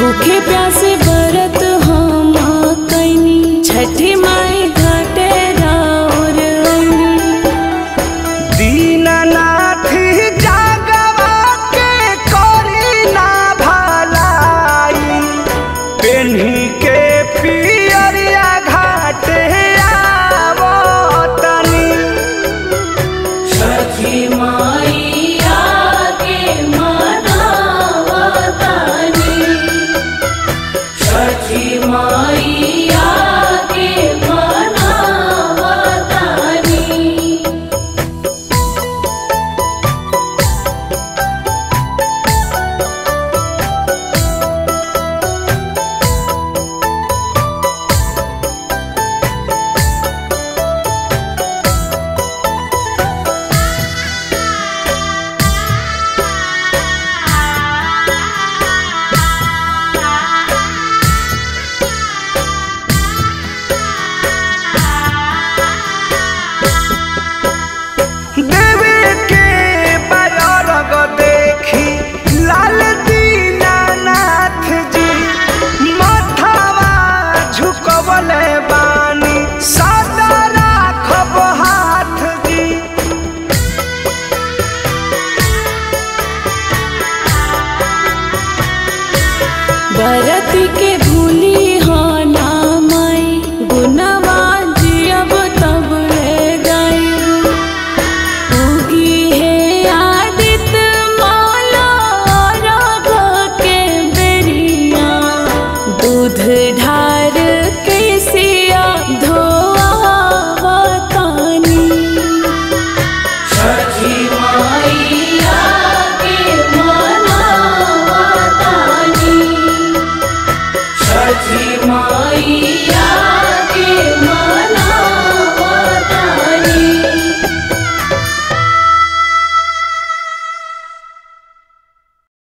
भूखे प्यासे बरत हम कैनी छठी माई घाटे राउर ऐनी दीननाथ जागवा के करी ना भलाई पेन्ही के पियरिया घाटे आवतनी छठी माई आके मनावतानी छठी माई आके मनावतानी देवी के बरग देखी लाल दीनानाथ जी माथावा झुकवले बानी सदा राखब हाथ जी बरती के भूली हो ना माई गुनवा जियब तब ले गई उगी है आदित मौला राग के बेरिया दूध ढार के सिया धोआवतानी छठी माईया के मनावतानी छठी माईया